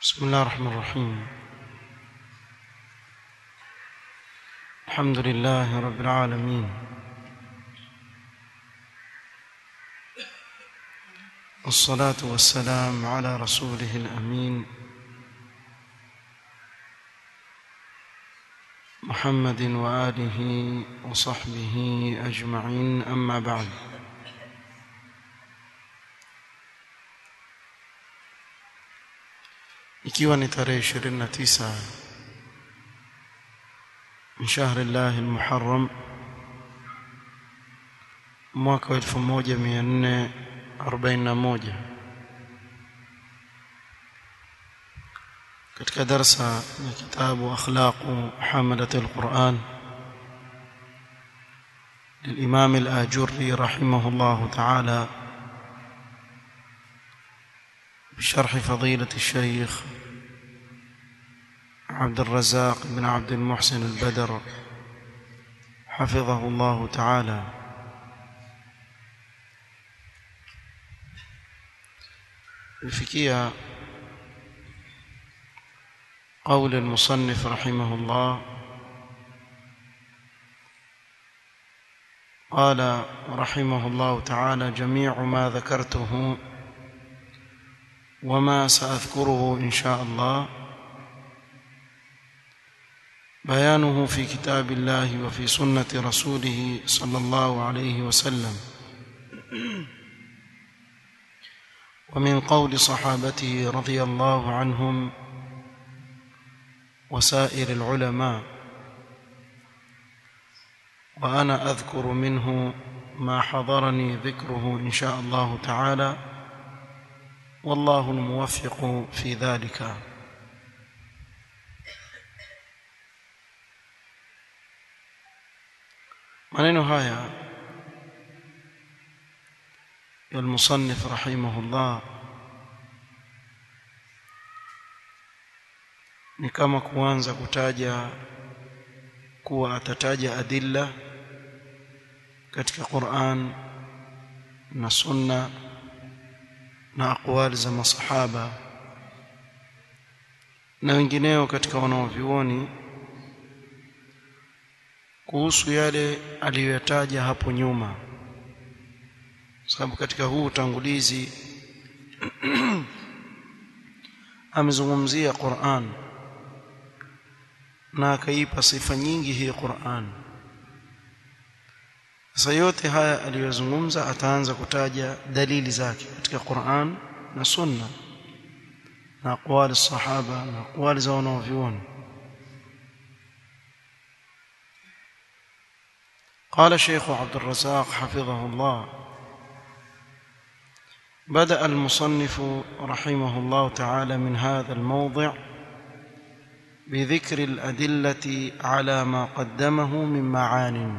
بسم الله الرحمن الرحيم الحمد لله رب العالمين والصلاة والسلام على رسوله الأمين محمد وآله وصحبه أجمعين أما بعد ikiwa ni tarehe 29 min shahri llahi almuharram mwaka wa 1441 katika darsa ya kitabu akhlaqu hamalat alquran للإمام الآجري رحمه الله تعالى بشرح فضيلة الشيخ عبد الرزاق بن عبد المحسن البدر حفظه الله تعالى الفكية قول المصنف رحمه الله قال رحمه الله تعالى جميع ما ذكرته وما سأذكره إن شاء الله بيانه في كتاب الله وفي سنة رسوله صلى الله عليه وسلم ومن قول صحابته رضي الله عنهم وسائر العلماء وأنا أذكر منه ما حضرني ذكره إن شاء الله تعالى والله الموفق في ذلك maneno haya ya المصنف رحمه الله ni kama kuanza kutaja kuwa atataja adilla katika Qur'an na sunna na aqwali za masahaba na wengineo katika wanaovyuoni kuhusu yale aliyoyataja hapo nyuma sababu katika huu utangulizi amezungumzia Qur'an na akaipa sifa nyingi hii Qur'an sasa yote haya aliyozungumza ataanza kutaja dalili zake katika Qur'an na Sunna na aqwali sahaba na aqwali za wanaovyuoni قال الشيخ عبد الرزاق حفظه الله بدأ المصنف رحمه الله تعالى من هذا الموضع بذكر الأدلة على ما قدمه من معان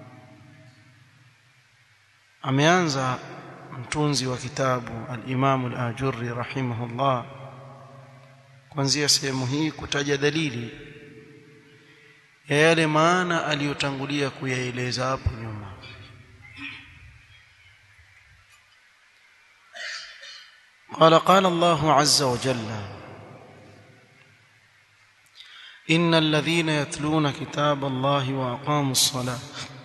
ameanza mtunzi wa kitabu al-Imam al-Ajurri rahimahullah kuanzia sehemu hii kutaja dalili ya yale maana aliyotangulia kuyaeleza hapo nyuma قال قال الله عز وجل إن الذين يتلون كتاب الله وأقاموا الصلاة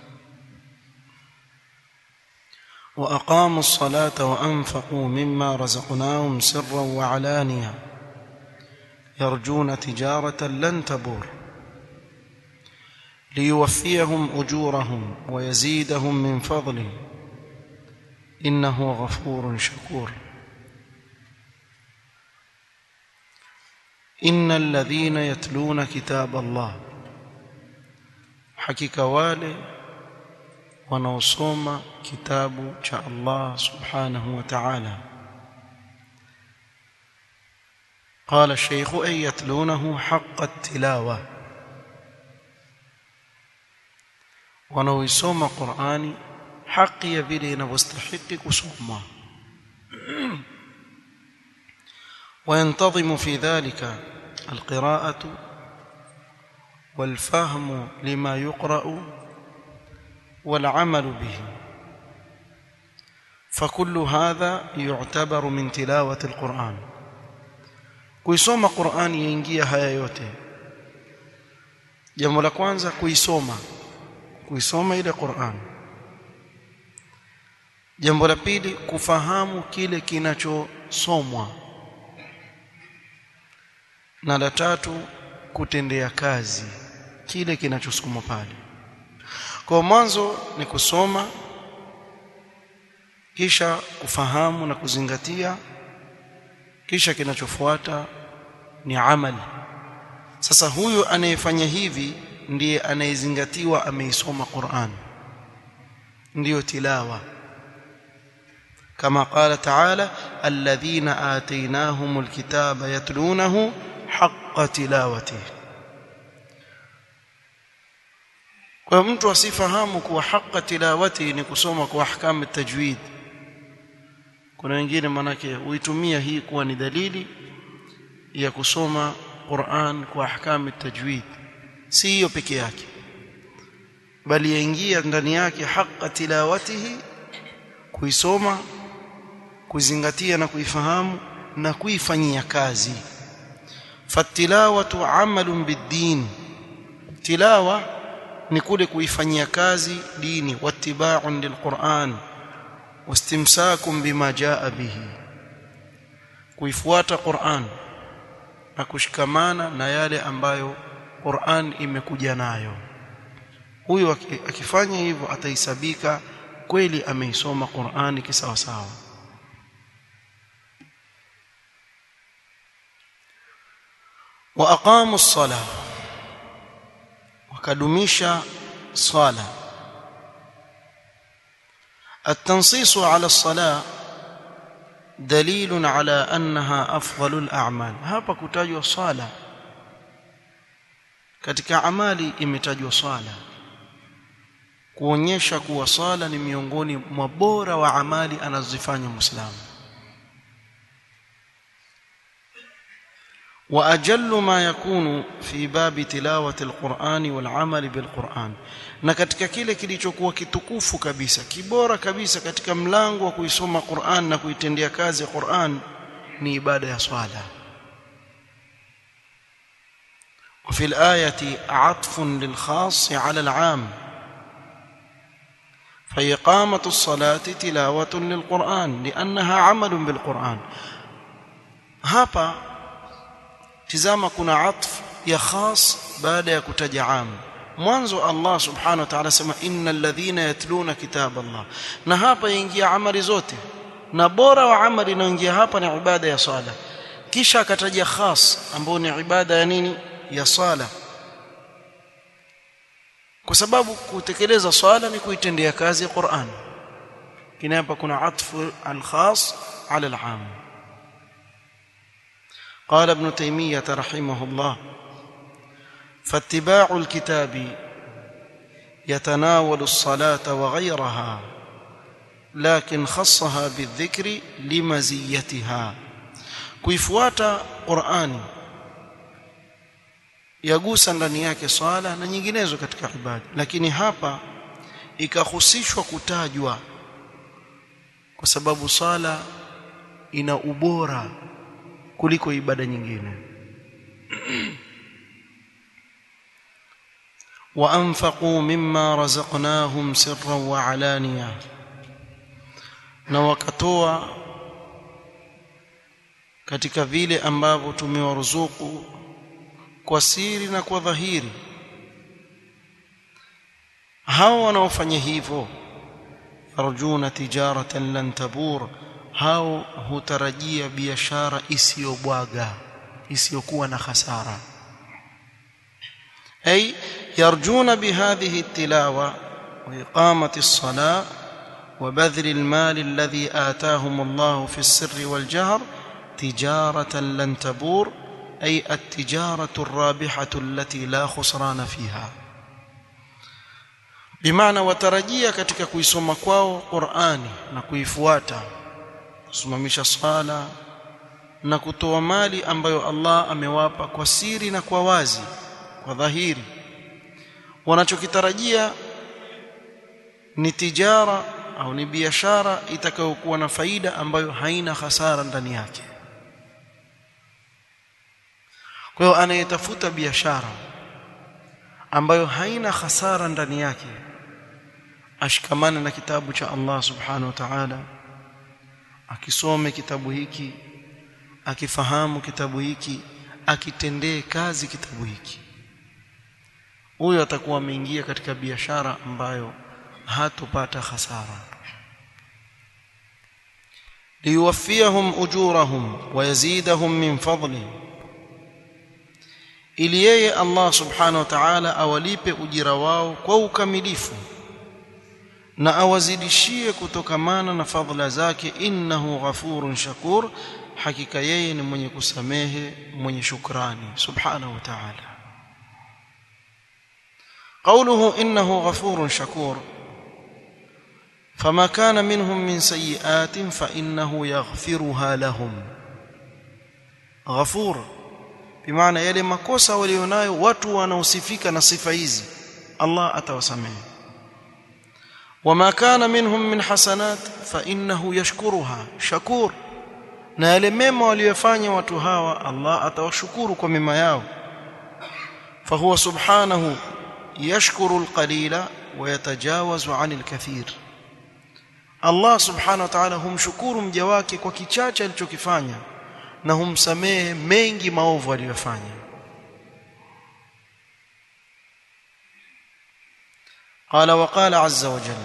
وأقاموا الصلاة وأنفقوا مما رزقناهم سرا وعلانية يرجون تجارة لن تبور ليوفيهم أجورهم ويزيدهم من فضله إنه غفور شكور إن الذين يتلون كتاب الله حقيقة wale wanaosoma kitabu cha Allah subhanahu wa ta'ala قال الشيخ أي يتلونه حق التلاوة wanaoisoma Qur'ani haki ya vile inavyostahili kusoma وينتظم في ذلك القراءة والفهم لما يقرأ والعمل به فكل هذا يعتبر من تلاوة القرآن kuisoma Qur'ani yaingia haya yote jambo la kwanza kuisoma kuisoma ile Qur'an jambo la pili kufahamu kile kinachosomwa na la tatu kutendea kazi kile kinachosukumwa pale kwa mwanzo ni kusoma kisha kufahamu na kuzingatia kisha kinachofuata ni amali sasa huyu anayefanya hivi ndiye anayezingatiwa ameisoma Qur'an ndiyo tilawa kama qala ta'ala alladhina atainahumul kitaba yatlunahu haqqa tilawatihi kwa mtu asifahamu kuwa haqqa tilawati ni kusoma kwa ahkamu tajwid kuna wengine manake huitumia hii kuwa ni dalili ya kusoma Qur'an kwa ahkamu tajwid si hiyo peke yake bali yaingia ndani yake haqqa tilawatihi kuisoma kuzingatia na kuifahamu na kuifanyia kazi fatilawatu amalun bid-din tilawa ni kule kuifanyia kazi dini wattiba'un lilquran wastimsakun bima jaa bihi kuifuata Qur'an na kushikamana na yale ambayo Qur'an imekuja nayo huyu akifanya hivyo atahesabika kweli ameisoma Qur'ani kisawa sawa wa aqamu as-salah wakadumisha swala التنصيص على الصلاه دليل على انها افضل الاعمال hapa kutajwa swala katika amali imetajwa swala kuonyesha kuwa swala ni miongoni mwa bora wa amali anazozifanya muislamu واجل ما يكون في باب تلاوه القران والعمل بالقران na katika kile kilichokuwa kitukufu kabisa kibora kabisa katika mlango wa kuisoma Qur'an na kuitendea kazi Qur'an ni ibada ya swala وفي الآية عطف للخاص على العام فإقامة الصلاة تلاوة للقرآن لأنها عمل بالقرآن هapa tizama kuna atf ya khas baada ya kutaja am mwanzo Allah subhanahu wa ta'ala sema innal ladhina yatluna kitab Allah na hapa yaingia amali zote na bora wa amali inayoingia hapa ni ibada ya sala kisha akataja khas ambao ni ibada ya nini ya sala kwa sababu kutekeleza swala ni kuitendea kazi Qur'an kina hapa kuna atfu al-khas ala al-am قال ابن تيمية رحمه الله فاتباع الكتاب يتناول الصلاة وغيرها لكن خصها بالذكر لمزيتها kuifuata Qur'ani yagusa ndani yake swala na nyinginezo katika ibada lakini hapa ikahusishwa kutajwa kwa sababu swala ina ubora kuliko ibada nyingine وانفقوا مما رزقناهم سرا وعلانيه na wakatoa katika vile ambavyo tumewaruzuku kwa siri na kwa dhahiri hao wanaofanya hivyo yarjuna tijaratan lan tabur hao hutarajia biashara isiyobwaga isiyokuwa na hasara ay yarjuna bihadhihi التلاوه واقامه الصلاه وبذل المال الذي آتاهم الله في السر والجهر تجارة لن تبور أي التجارة الرابحة التي لا خسران فيها بمعنى وترجيا katika kuisoma kwao Qur'ani na kuifuata kusimamisha swala na kutoa mali ambayo Allah amewapa kwa siri na kwa wazi kwa dhahiri wanachokitarajia ni tijara au ni biashara itakayokuwa na faida ambayo haina hasara ndani yake kwa hiyo anayetafuta biashara ambayo haina hasara ndani yake ashikamane na kitabu cha Allah subhanahu wa ta'ala akisome kitabu hiki akifahamu kitabu hiki akitendee kazi kitabu hiki huyo atakuwa ameingia katika biashara ambayo hatopata hasara liyuwaffiyahum ujurahum wa yazidahum min fadli ili yeye Allah subhanahu wa ta'ala awalipe ujira wao kwa ukamilifu na awazidishie kutokamana na fadhila zake innahu ghafurun shakur hakika yeye ni mwenye kusamehe mwenye shukrani subhanahu wa ta'ala قوله إنه غفور شكور فما كان منهم من سيئات فإنه يغفرها لهم غفور بمعنى يلي makosa walionayo watu wanaosifika na sifa hizi Allah atawasamehe وما كان منهم من حسنات فإنه يشكرها شكور na yale mema waliyofanya watu hawa Allah atawashukuru kwa mema yao فهو سبحانه يشكر القليل ويتجاوز عن الكثير Allah subhanahu wa ta'ala humshukuru mja wake kwa kichache alichokifanya na humsamehe mengi maovu aliyofanya قال وقال عز وجل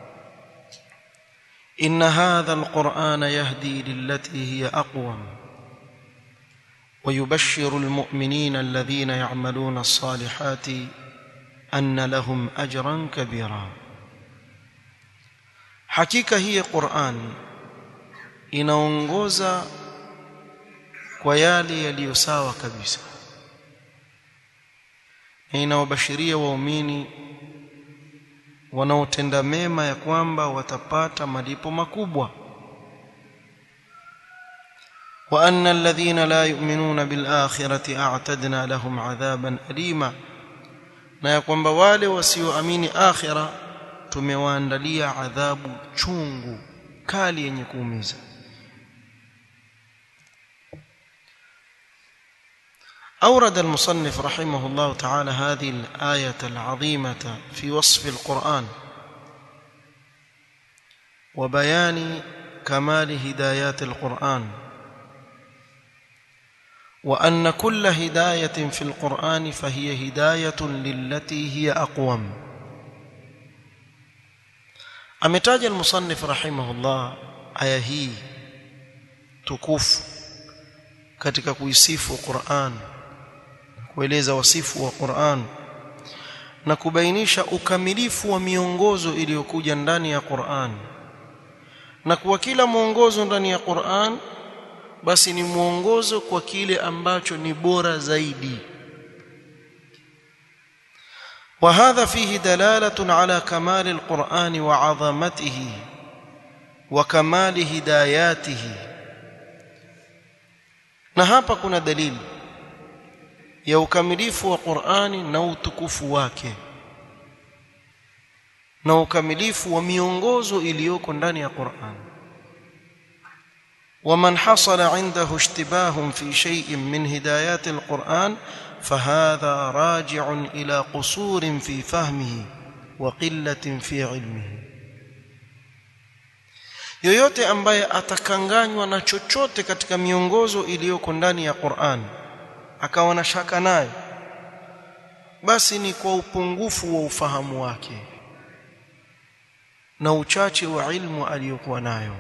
إن هذا القرآن يهدي للتي هي أقوم ويبشر المؤمنين الذين يعملون الصالحات أن لهم أجرا كبيرا hakika hii Qur'an inaongoza kwa yale yaliyo sawa kabisa na inawabashiria waumini wanaotenda mema ya kwamba watapata malipo makubwa wa anna alladhina la yu'minuna bil akhirati a'tadna lahum 'adhaban alima na ya kwamba wale wasioamini akhira tumewaandalia adhabu chungu kali yenye kuumiza أورد المصنف رحمه الله تعالى هذه الآية العظيمة في وصف القرآن وبيان كمال هدايات القرآن وأن كل هداية في القرآن فهي هداية للتي هي أقوم ametaja المصنف رحمه الله aya hii tukufu katika kuisifu Qur'an kueleza wasifu wa Qur'an na kubainisha ukamilifu wa miongozo iliyokuja ndani ya Qur'an na kwa kila mwongozo ndani ya Qur'an basi ni mwongozo kwa kile ambacho ni bora zaidi وهذا فيه دلالة على كمال القرآن وعظمته وكمال هداياته na hapa kuna dalili ya ukamilifu wa Qur'ani na utukufu wake na ukamilifu wa miongozo iliyoko ndani ya Qur'an ومن حصل عنده اشتباه في شيء من هدايات القرآن فهذا راجع إلى قصور في فهمه وقلة في علمه yoyote ambaye atakanganywa na chochote katika miongozo iliyoko ndani ya Qur'an akawa na shaka nayo basi ni kwa upungufu wa ufahamu wake na uchache wa ilmu aliyokuwa nayo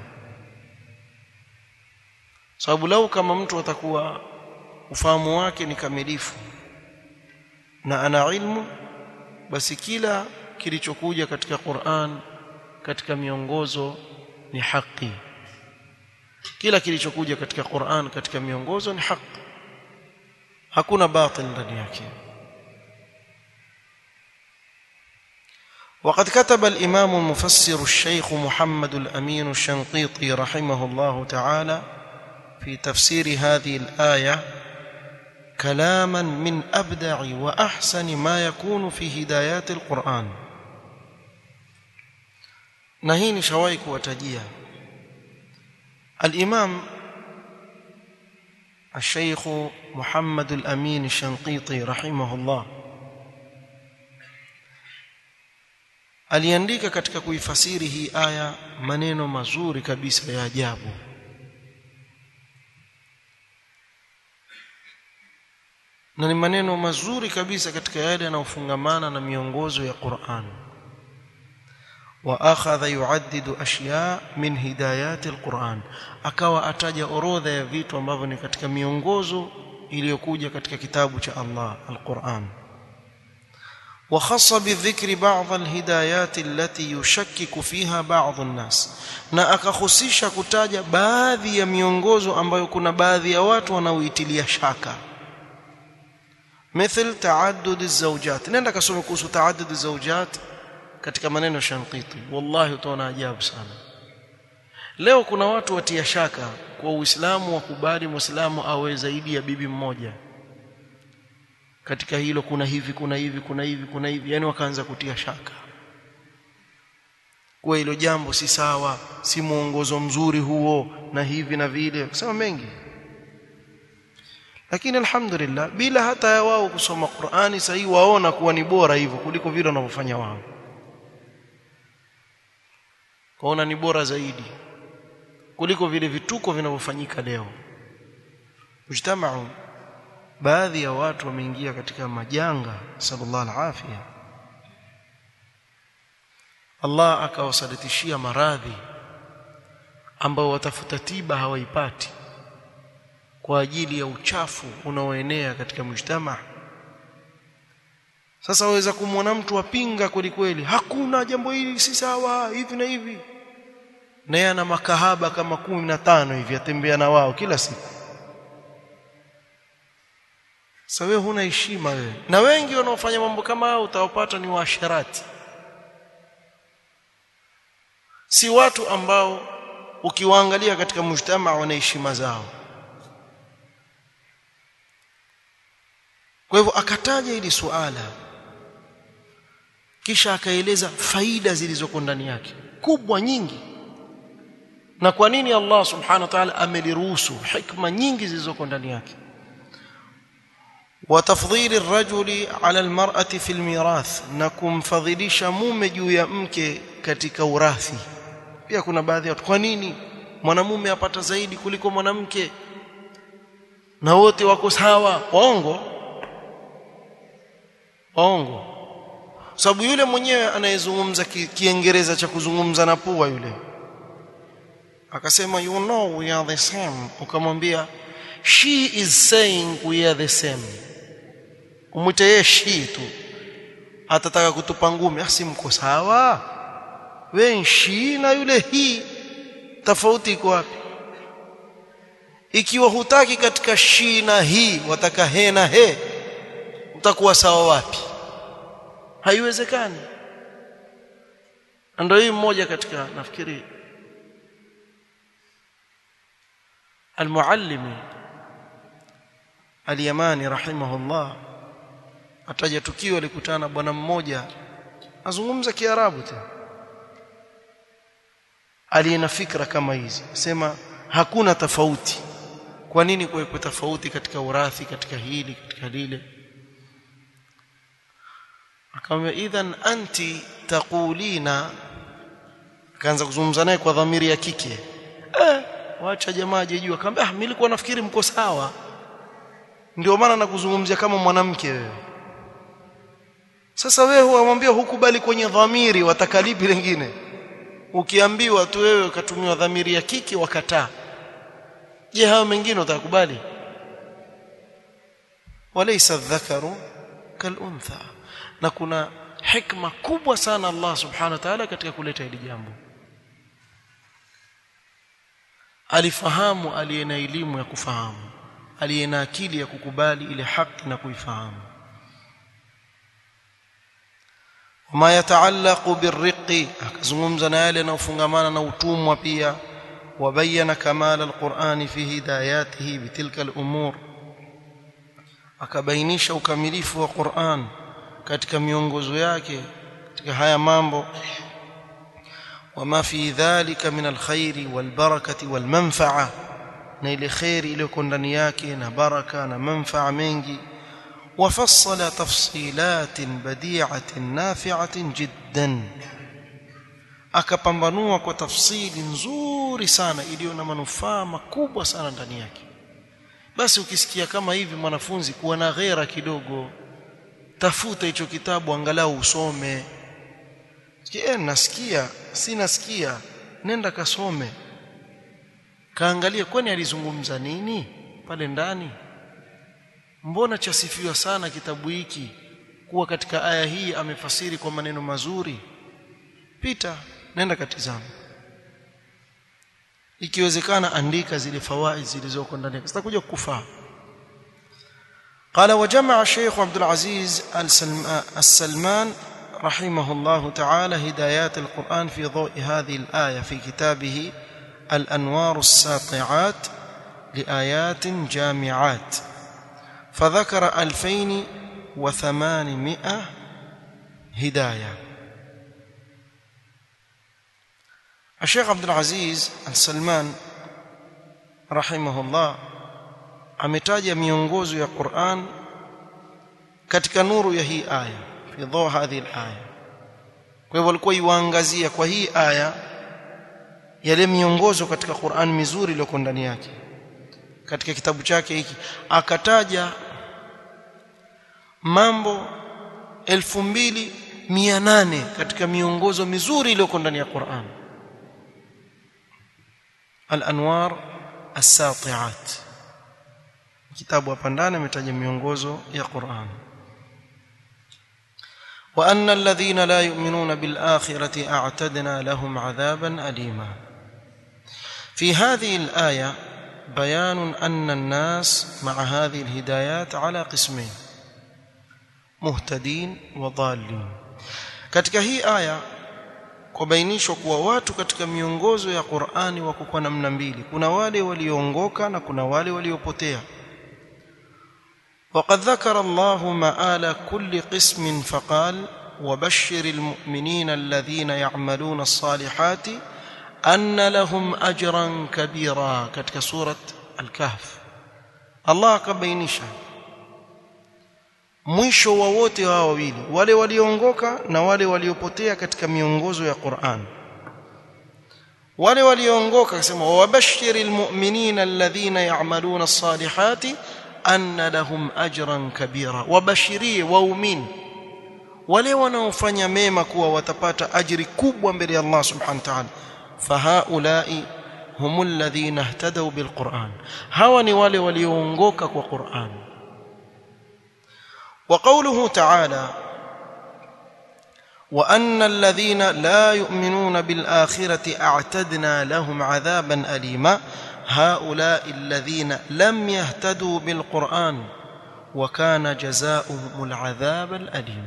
sababu lau kama mtu atakuwa ufahamu wake ni kamilifu na ana ilmu basi kila kilichokuja katika Qur'an katika miongozo ni haki kila kilichokuja katika Qur'an katika miongozo ni haki hakuna batil ndani yake وقد كتب الإمام المفسر الشيخ محمد الأمين الشنقيطي رحمه الله تعالى في تفسير هذه الآية كلاما من أبدع وأحسن ما يكون في هدايات القرآن نهين شويك وتجيا الإمام الشيخ محمد الأمين الشنقيطي رحمه الله aliandika katika kuifasiri hii aya maneno mazuri kabisa ya ajabu na ni maneno mazuri kabisa katika yale yanayofungamana na miongozo ya Qur'an wa akhadha yuaddidu ashya min hidayati alquran akawa ataja orodha ya vitu ambavyo ni katika miongozo iliyokuja katika kitabu cha Allah alquran وخص بالذكر بعض الهدايات التي يشكك فيها بعض الناس na akakhusisha kutaja baadhi ya miongozo ambayo kuna baadhi ya watu wanaoitilia shaka مثل تعدد الزوجات nenda kasome kuhusu تعدد الزوجات katika maneno ya Shanqiti wallahi utaona ajabu sana leo kuna watu watia shaka kwa Uislamu wakubali Muislamu awe zaidi ya bibi mmoja katika hilo kuna hivi kuna hivi kuna hivi kuna hivi yani wakaanza kutia shaka kwa hilo jambo si sawa si muongozo mzuri huo na hivi na vile kusema mengi lakini alhamdulillah bila hata ya wao kusoma Qur'ani sahi waona kuwa ni bora hivyo kuliko vile wanavyofanya wao kaona ni bora zaidi kuliko vile vituko vinavyofanyika leo mujtamau baadhi ya watu wameingia katika majanga sallallahu alafia Allah akawasalitishia maradhi ambao watafuta tiba hawaipati kwa ajili ya uchafu unaoenea katika mujtama sasa waweza kumwona mtu apinga kweli kweli hakuna jambo hili si sawa hivi na hivi naye ana makahaba kama kumi na tano hivi atembea na wao kila siku sasa wewe huna heshima wewe na wengi wanaofanya mambo kama hao utawapata ni waasharati si watu ambao ukiwaangalia katika mujtama wana heshima zao kwa hivyo akataja hili suala kisha akaeleza faida zilizoko ndani yake kubwa nyingi na kwa nini Allah subhanahu wa ta'ala ameliruhusu hikma nyingi zilizoko ndani yake وتفضيل الرجل على المرأة في الميراث na kumfadhilisha mume juu ya mke katika urathi pia kuna baadhi ya watu kwa nini mwanamume apata zaidi kuliko mwanamke na wote wako sawa waongo waongo sababu yule mwenyewe anayezungumza kiingereza cha kuzungumza na pua yule akasema you know we are the same ukamwambia she is saying we are the same umwite yeye she tu atataka kutupa ngumi asi mko sawa we she na yule hii tofauti iko wapi ikiwa hutaki katika shi na hii wataka he na he utakuwa sawa wapi haiwezekani ndio hii mmoja katika nafikiri المعلم اليماني رحمه الله ataja tukio alikutana bwana mmoja azungumza kiarabu tena aliyena fikra kama hizi sema hakuna tofauti kwa nini kuwepo tofauti katika urathi katika hili katika lile akamwambia idhan anti taqulina akaanza kuzungumza naye kwa dhamiri ya kike eh wacha jamaa jejua akamwambia ah mimi nilikuwa nafikiri mko sawa ndio maana nakuzungumzia kama mwanamke wewe sasa wewe huamwambia hukubali kwenye dhamiri watakalipi lingine ukiambiwa tu wewe ukatumiwa dhamiri ya kike wakataa je hao mengine utakubali walaysa dhakaru kaluntha na kuna hikma kubwa sana Allah subhanahu wa ta'ala katika kuleta hili jambo alifahamu aliye na elimu ya kufahamu aliye na akili ya kukubali ile haki na kuifahamu wama yataallaqu birriqi akazungumza na yale yanayofungamana na utumwa pia wabayana kamala alqur'ani fi hidayatihi bitilka al'umur akabainisha ukamilifu wa Qur'an katika miongozo yake katika haya mambo وما في ذلك من الخير والبركة والمنفعة na ile khairi iliyoko ndani yake na baraka na manfaa mengi وفصل تفصيلات بديعة نافعة جدا akapambanua kwa tafsiri nzuri sana iliyo na manufaa makubwa sana ndani yake basi ukisikia kama hivi mwanafunzi kuwa na ghera kidogo tafuta hicho kitabu angalau usome sikia nasikia si nasikia nenda kasome kaangalia kwani alizungumza nini pale ndani mbona chasifiwa sana kitabu hiki kuwa katika aya hii amefasiri kwa maneno mazuri pita nenda katizama ikiwezekana andika zile fawaid zilizoko ndani sitakuja kukufaa قال وجمع الشيخ عبد العزيز السلمان رحمه الله تعالى هدايات القرآن في ضوء هذه الآية في كتابه الأنوار الساطعات لآيات جامعات فذكر ألفين وثمانمائة هداية الشيخ عبد العزيز السلمان رحمه الله ametaja miongozo ya Qur'an katika nuru ya hii aya fi dhaw hadhihi al-aya kwa hivyo alikuwa yuangazia kwa hii aya yale miongozo katika Qur'an mizuri iliyoko ndani yake katika kitabu chake hiki akataja mambo 2800 katika miongozo mizuri iliyoko ndani ya Qur'an al-anwar as-sati'at kitabu hapa ndani ametaja miongozo ya Qur'an وأن الذين لا يؤمنون بالآخرة أعتدنا لهم عذابا أليما في هذه الآية بيان أن الناس مع هذه الهدايات على قسمين مهتدين وضالين katika hii aya kubainishwa kuwa watu katika miongozo ya Qur'ani wako kwa namna mbili kuna wale walioongoka na kuna wale waliopotea وقد ذكر الله مآل كل قسم فقال وبشر المؤمنين الذين يعملون الصالحات أن لهم أجرا كبيرا كتك سورة الكهف الله كبينشا mwisho wa wote hao wawili wale walioongoka na wale waliopotea katika miongozo ya Qur'an wale walioongoka akasema wabashiril mu'minina alladhina ya'maluna as-salihati anna lahum ajran kabira wabashirie waumini wale wanaofanya mema kuwa watapata ajiri kubwa mbele ya Allah subhanahu wa ta'ala fahaulai humul ladhina ihtadaw bilquran hawa ni wale walioongoka kwa Qur'an وقوله تعالى وان الذين لا يؤمنون بالاخره اعتدنا لهم عذابا اليما هؤلاء الذين لم يهتدوا بالقران وكان جزاؤهم العذاب الاليم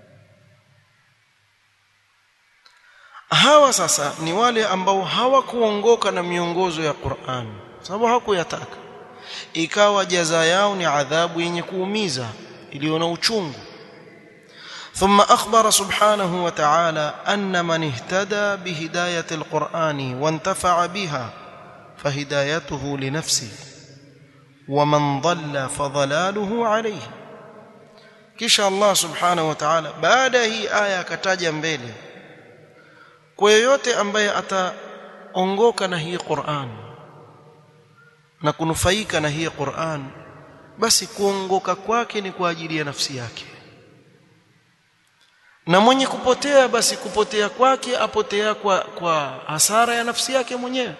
hawa sasa ni wale ambao hawakuongoka na miongozo ya Qur'an sababu hawakuyataka ikawa jaza yao ni adhabu yenye kuumiza iliyo na uchungu ثم أخبر سبحانه وتعالى أن من اهتدى بهداية القرآن وانتفع بها فهدايته لنفسه ومن ضل فضلاله عليه kisha Allah subhanahu wa ta'ala baada hii aya akataja mbele kwa yoyote ambaye ataongoka na hii Qur'an na kunufaika na hii Qur'an basi kuongoka kwake ni kwa ajili ya nafsi yake na mwenye kupotea basi kupotea kwake apotea kwa kwa hasara ya nafsi yake mwenyewe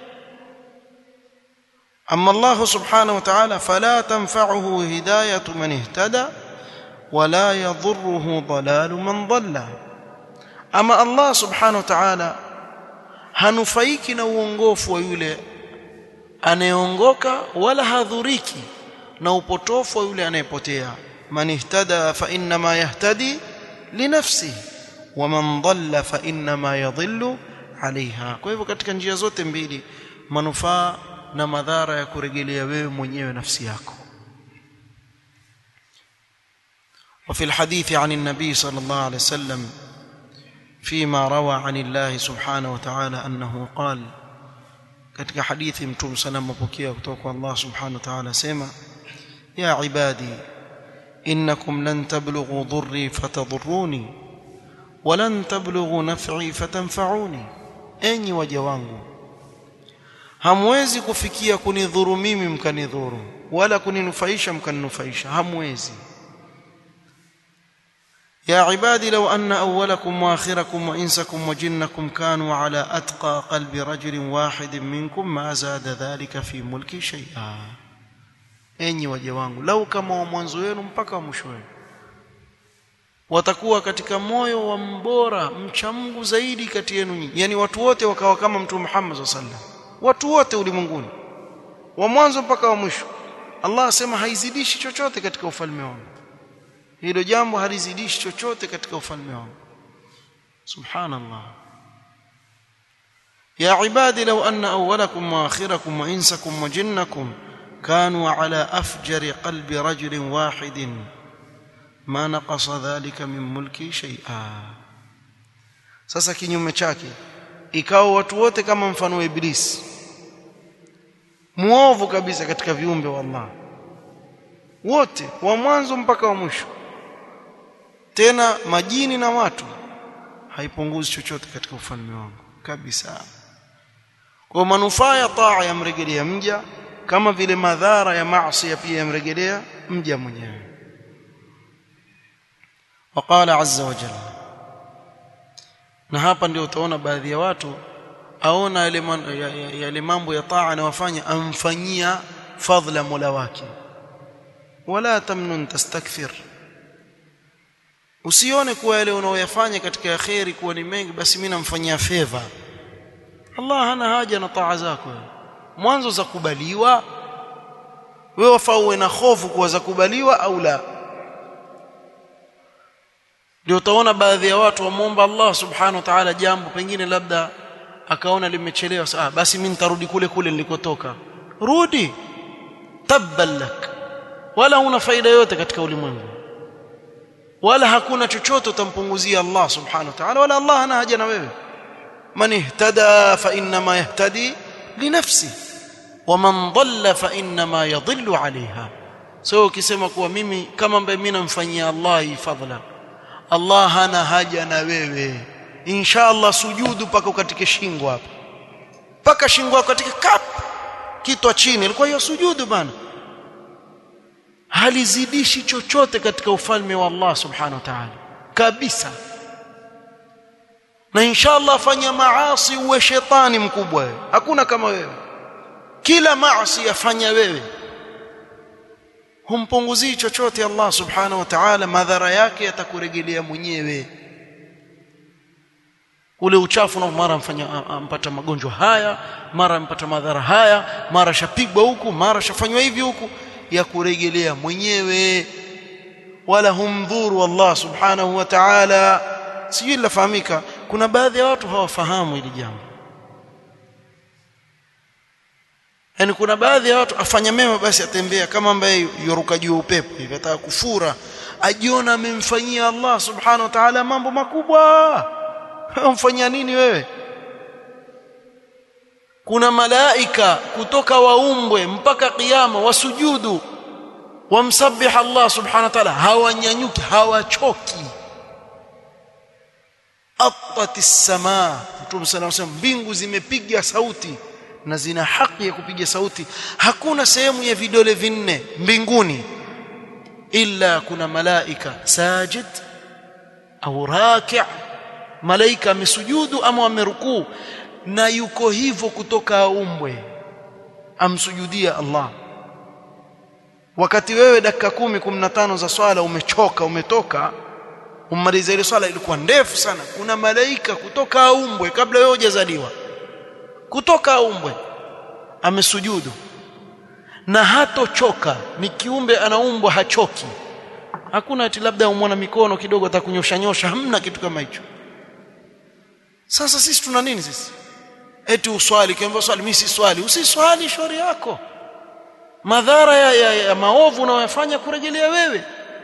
أما الله سبحانه وتعالى فلا تنفعه هداية من اهتدى ولا يضره ضلال من ضل أما الله سبحانه وتعالى hanufaiki na uongofu wa yule anayeongoka wala hadhuriki na upotofu wa yule anayepotea man ihtada fa inma yahtadi linafsihi wa man dhalla fa inma yadhillu alaiha kwa hivyo katika njia zote mbili manufaa na madhara ya kurejelea wewe mwenyewe nafsi yako وفي الحديث عن النبي صلى الله عليه وسلم فيما روى عن الله سبحانه وتعالى انه قال katika hadithi mtume sallam mapokea kutoka kwa Allah subhanahu wa ta'ala sema ya ibadi innakum lan tablughu dhurri fatadhurruni wa lan tablughu naf'i fatanfa'uni enyi waja wangu hamwezi kufikia kunidhuru mimi mkanidhuru wala kuninufaisha mkaninufaisha hamwezi يا عبادي لو أن أولكم وآخركم وإنسكم وجنكم كانوا على أتقى قلب رجل واحد منكم ما زاد ذلك في ملكي شيئا enyi waja wangu lau kama wa mwanzo wenu mpaka wa mwisho wenu watakuwa katika moyo wa mbora mcha Mungu zaidi kati yenu nyinyi yani watu wote wakawa kama mtume Muhammad sallallahu alaihi wasallam watu wote ulimwenguni wa mwanzo mpaka wa mwisho Allah asema haizidishi chochote katika ufalme wangu hilo jambo halizidishi chochote katika ufalme wangu subhanallah ya ibadi law anna awwalakum wa akhirakum wa insakum wa jinnakum kanu ala afjari qalbi rajulin wahidin ma naqasa dhalika min mulki shay'a sasa kinyume chake ikawa watu wote kama mfano wa iblisi muovu kabisa katika viumbe wa Allah wote wa mwanzo mpaka wa mwisho tena majini na watu haipunguzi chochote katika ufalme wangu kabisa kwa manufaa ya taa yamrejelea mja kama vile madhara ya maasi pia yamrejelea mja mwenyewe وقال عز وجل na hapa ndio utaona baadhi ya watu aona yale yale mambo ya taa anayofanya amfanyia fadhila mola wake wala tamnun tastakthir usione kuwa yale unaoyafanya katika khairi kuwa ni mengi basi mimi namfanyia favor Allah hana haja na taa zako mwanzo za kubaliwa wewe wafaa uwe na hofu kuwa za kubaliwa au la ndio utaona baadhi ya watu wamuomba Allah subhanahu wa ta'ala jambo pengine labda akaona limechelewa ah basi mimi nitarudi kule kule nilikotoka rudi tabbalak wala una faida yote katika ulimwengu wala hakuna chochote utampunguzia Allah subhanahu wa ta'ala wala Allah hana haja na wewe man ihtada fa inma yahtadi li nafsi wa man dhalla fa inma yadhillu 'alayha so ukisema kuwa mimi kama ambaye mimi namfanyia Allah fadhila Allah hana haja na wewe inshallah sujudu paka ukatike shingo hapa paka shingo yako katika kap kitwa chini ilikuwa hiyo sujudu bana halizidishi chochote katika ufalme wa Allah subhanahu wa ta'ala kabisa na inshallah fanya maasi uwe shetani mkubwa wewe hakuna kama wewe kila maasi yafanya wewe humpunguzii chochote Allah subhanahu wa ta'ala madhara yake yatakurejelea mwenyewe ule uchafu na mara mfanya ampata magonjwa haya mara ampata madhara haya mara shapigwa huku mara shafanywa hivi huku ya kurejelea mwenyewe wala humdhuru Allah subhanahu wa ta'ala sijui lafahamika kuna baadhi ya watu hawafahamu hili jambo yani kuna baadhi ya watu afanya mema basi atembea kama ambaye yoruka juu upepo hivi ataka kufura ajiona amemfanyia Allah subhanahu wa ta'ala mambo makubwa umfanyia nini wewe kuna malaika kutoka waumbwe mpaka kiyama wasujudu wamsabih Allah subhanahu wa ta'ala hawanyanyuki hawachoki attatis samaa Mtume sana anasema mbingu zimepiga sauti na zina haki ya kupiga sauti hakuna sehemu ya vidole vinne mbinguni illa kuna malaika sajid au raki' malaika amesujudu ama amerukuu na yuko hivyo kutoka aumbwe amsujudia Allah wakati wewe dakika kumi kumi na tano za swala umechoka umetoka umaliza ile swala ilikuwa ndefu sana kuna malaika kutoka aumbwe kabla wewe hujazaliwa kutoka aumbwe amesujudu na hatochoka ni kiumbe anaumbwa hachoki hakuna ati labda umwona mikono kidogo atakunyosha nyosha hamna kitu kama hicho sasa sisi tuna nini sisi eti uswali kiambiwa swali mimi si swali usiswali shauri yako madhara ya, ya, ya maovu unayofanya kurejelea wewe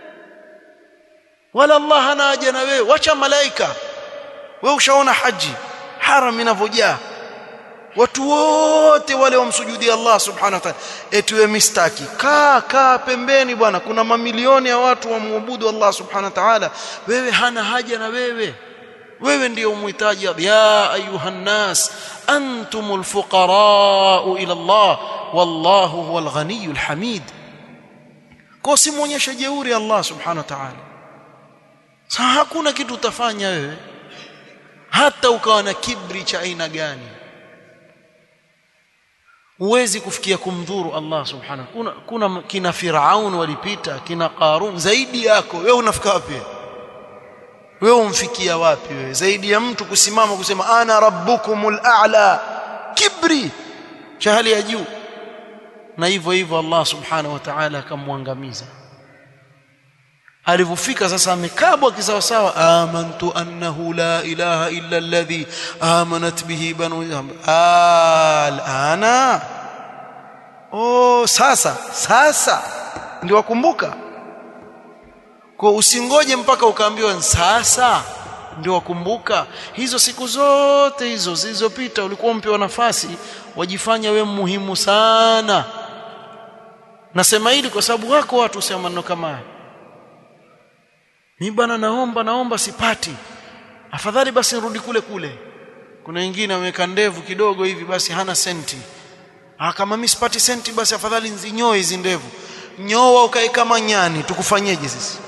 wala Allah hana haja na wewe wacha malaika wewe ushaona haji haram inavyojaa watu wote wale wamsujudia Allah subhanahu wa ta'ala eti wewe mistaki kaa kaa pembeni bwana kuna mamilioni ya watu wamwabudu Allah subhanahu wa ta'ala wewe hana haja na wewe wewe ndio umhitaji ya ayuhan nas antumul fuqara ila Allah wallahu huwal ghaniyul hamid kwa simuonyeshe jeuri Allah subhanahu wa ta'ala sasa hakuna kitu utafanya wewe hata ukawa na kibri cha aina gani huwezi kufikia kumdhuru Allah subhanahu kuna, kuna kina Firaun walipita kina Qarun zaidi yako wewe unafika wapi wewe umfikia wapi wewe zaidi ya mtu kusimama kusema ana rabbukumul a'la kibri cha hali ya juu na hivyo hivyo Allah subhanahu wa ta'ala akamwangamiza alivyofika sasa amekabwa kisawasawa amantu annahu la ilaha illa alladhi amanat bihi banu alana oh sasa sasa ndio wakumbuka kwa usingoje mpaka ukaambiwa sasa ndio wakumbuka hizo siku zote hizo zilizopita ulikuwa mpewa nafasi wajifanya we muhimu sana nasema hili kwa sababu wako watu usema maneno kama haya mimi bwana naomba naomba sipati afadhali basi nirudi kule kule kuna wengine wameweka ndevu kidogo hivi basi hana senti ah kama mimi sipati senti basi afadhali nzinyoe hizi ndevu nyoa ukae kama nyani tukufanyeje sisi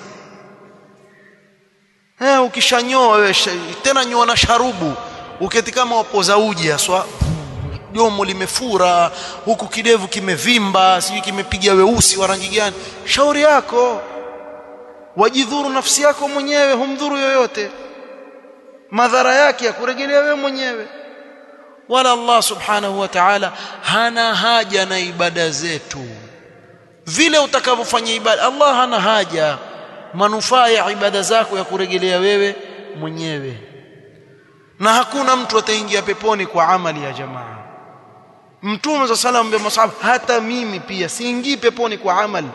eh ukishanyoa wewe tena nyoa na sharubu uketi kama wapoza uji aswa jomo limefura huku kidevu kimevimba sijui kimepiga weusi wa rangi gani shauri yako wajidhuru nafsi yako mwenyewe humdhuru yoyote madhara yake ya kurejelea wewe mwenyewe wala Allah subhanahu wa ta'ala hana haja na ibada zetu vile utakavyofanya ibada Allah hana haja manufaa ya ibada zako ya kurejelea wewe mwenyewe na hakuna mtu ataingia peponi kwa amali ya jamaa mtume za salam bi masahab hata mimi pia siingii peponi kwa amali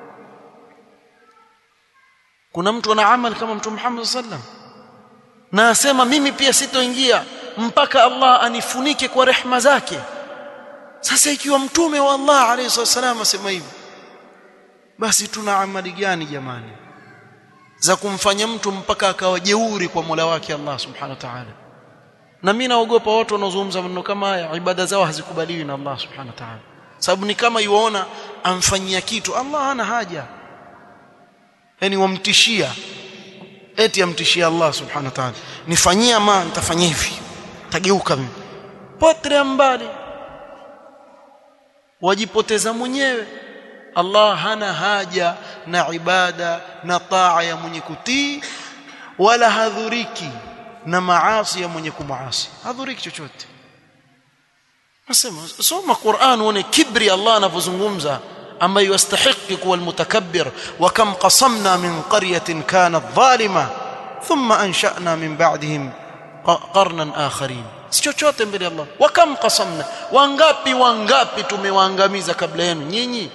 kuna mtu ana amali kama mtume Muhammad sallam na asema mimi pia sitoingia mpaka Allah anifunike kwa rehma zake sasa ikiwa mtume wa Allah alayhi wasallam asema hivyo basi tuna amali gani jamani za kumfanya mtu mpaka akawa jeuri kwa Mola wake Allah subhanahu wa ta'ala na mimi naogopa watu wanaozungumza maneno kama haya ibada zao hazikubaliwi na Allah subhanahu wa ta'ala sababu ni kama yuona amfanyia kitu Allah hana haja yani wamtishia eti amtishia Allah subhanahu wa ta'ala nifanyia ma nitafanya hivi tageuka mimi potre mbali wajipoteza mwenyewe Allah hana haja na ibada na taa ya mwenye kutii wala hadhuriki na maasi ya mwenye kumaasi hadhuriki chochote nasema soma Qur'an uone kibri Allah anavyozungumza ambaye yastahiqi kuwa almutakabbir wa kam qasamna min qaryatin kanat zalima thumma ansha'na min ba'dihim qarnan akharin si chochote mbele ya Allah wa kam qasamna wangapi wangapi tumewaangamiza kabla yenu nyinyi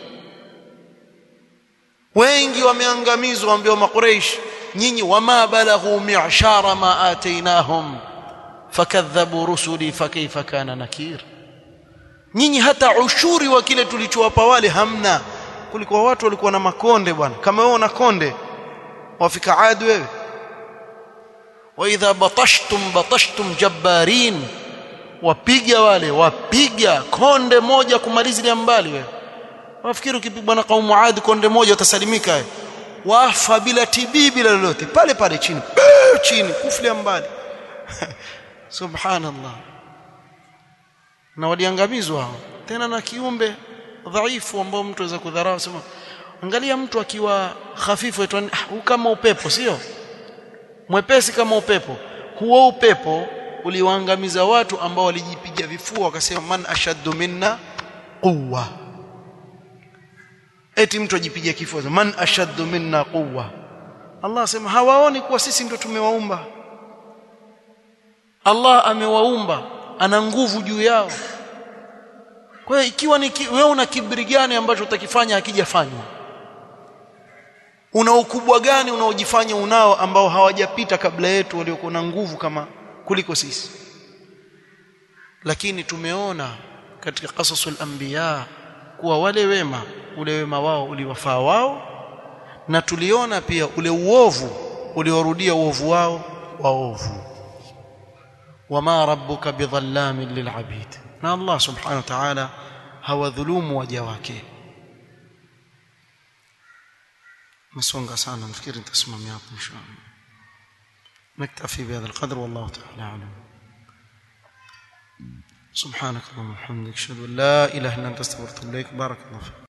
wengi wameangamizwa waambiwa maqureish nyinyi wama balaghu mi'shara ma atainahum fakadhabu rusuli fakaifa kana nakir nyinyi hata ushuri wa kile tulichowapa wale hamna kulikuwa watu walikuwa na makonde bwana kama wewe una konde wafika adi wewe wa idha batashtum batashtum jabbarin wapiga wale wapiga konde moja kumalizilia mbali wewe wafikiri ukipigwa na kaumu adi konde moja utasalimika wafa bila tibii bila lolote pale pale chini chini kuflia mbali subhanallah na waliangamizwa hao tena na kiumbe dhaifu ambao mtu aweza kudharau sema angalia mtu akiwa hafifu etwa kama upepo sio mwepesi kama upepo huo upepo uliwaangamiza watu ambao walijipiga vifua wakasema man ashaddu minna quwwa eti mtu ajipiga kifua man ashaddu minna quwwa Allah asema hawaoni kuwa sisi ndio tumewaumba Allah amewaumba ana nguvu juu yao kwa hiyo ikiwa ni wewe una kibri gani ambacho utakifanya hakijafanywa una ukubwa gani unaojifanya unao ambao hawajapita kabla yetu waliokuwa na nguvu kama kuliko sisi lakini tumeona katika qasasul anbiya kuwa wale wema ule wema wao uliwafaa wao na tuliona pia ule uovu uliorudia uovu wao waovu wama rabbuka bidhallamin lilabid na Allah subhanahu wa ta'ala hawadhulumu waja wake مسونغا سانا نفكر انت اسمه مياط ان شاء الله نكتفي بهذا القدر والله تعالى اعلم سبحانك اللهم وبحمدك اشهد ان لا اله الا انت استغفرك واتوب اليك بارك الله فيك